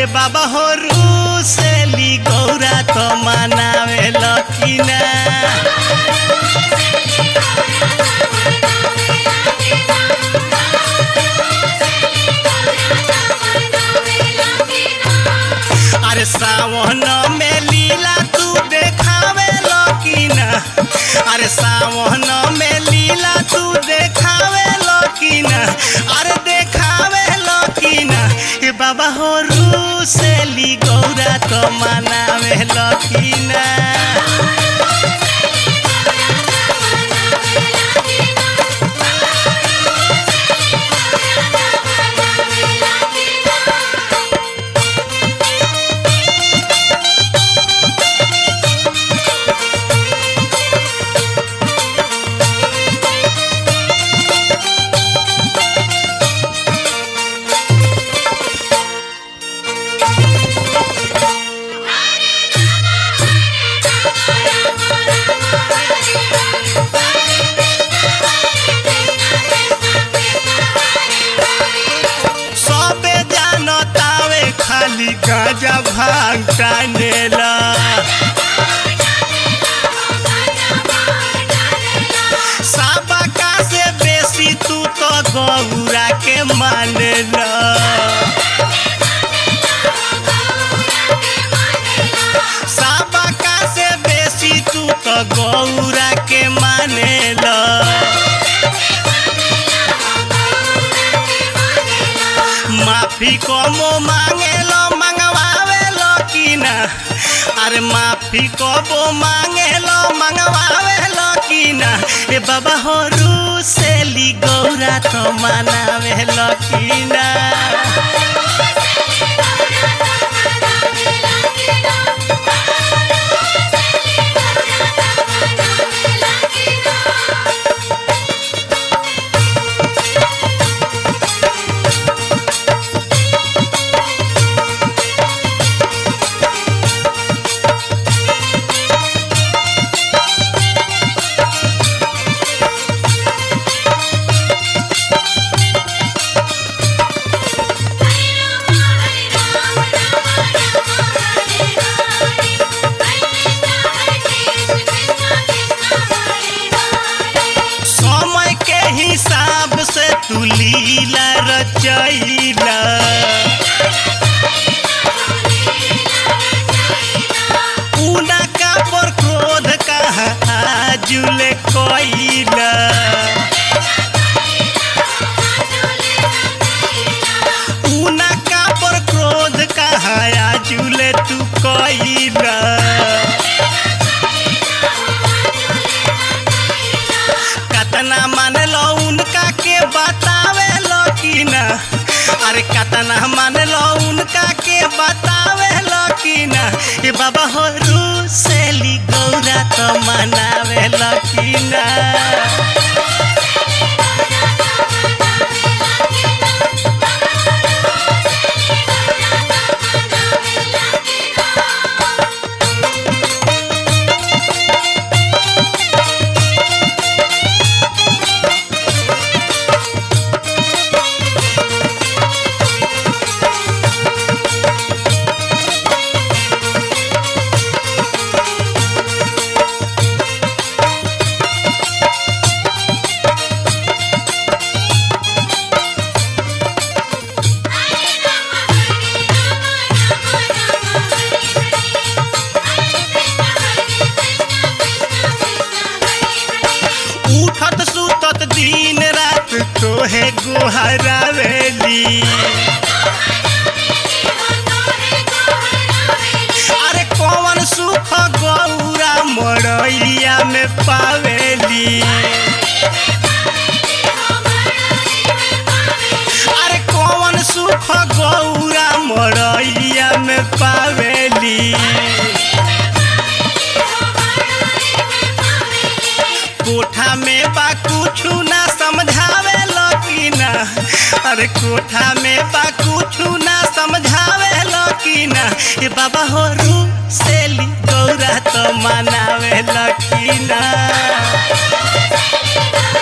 ए बाबा हो रूसेली गौरा तो मनावे लकीना अरे सावन में लीला तू देखावे लकीना अरे सावन में लीला तू देखावे लकीना अरे देखावे लकीना ए बाबा हो रूसेली गौरा तो मनावे लकीना सबे जानतावे खाली गाजा भांग टानेला साबका से बेसी तू तो गौरा के मानेला साबका से बेसी तू तो गौरा के मानेला माफी कमो मांगेलो मंगवावेलो कि ना अरे माफी कबो मांगेलो मंगवावेलो कि ना ए बाबा हो रूसेली गौरा तो मनावेलो कि ना समय के हिसाब से तू लीला रचैला ऊना का पर क्रोध कहा जुले कोइला ऊना का पर क्रोध कहा जुले तू कोइला कतना मान लो उनका के बतावे लो कि ना अरे कतना मान लो उनका के बतावे लो कि ना ए बाबा हो रूसेली गौरा तो मनावे लो कि ना उठत सुतत दिन रात तोहे गुहरावेली अरे कौन सुख गौरा मड़ैया में पावेली अरे कौन सुख गौरा मड़ैया में पावेली कोठा में बा कुछु ना समझावे कि ना अरे कोठा में बा कुछु ना समझावे कि ना ए बाबा हो रू सेली गौरा तो मनावे कि ना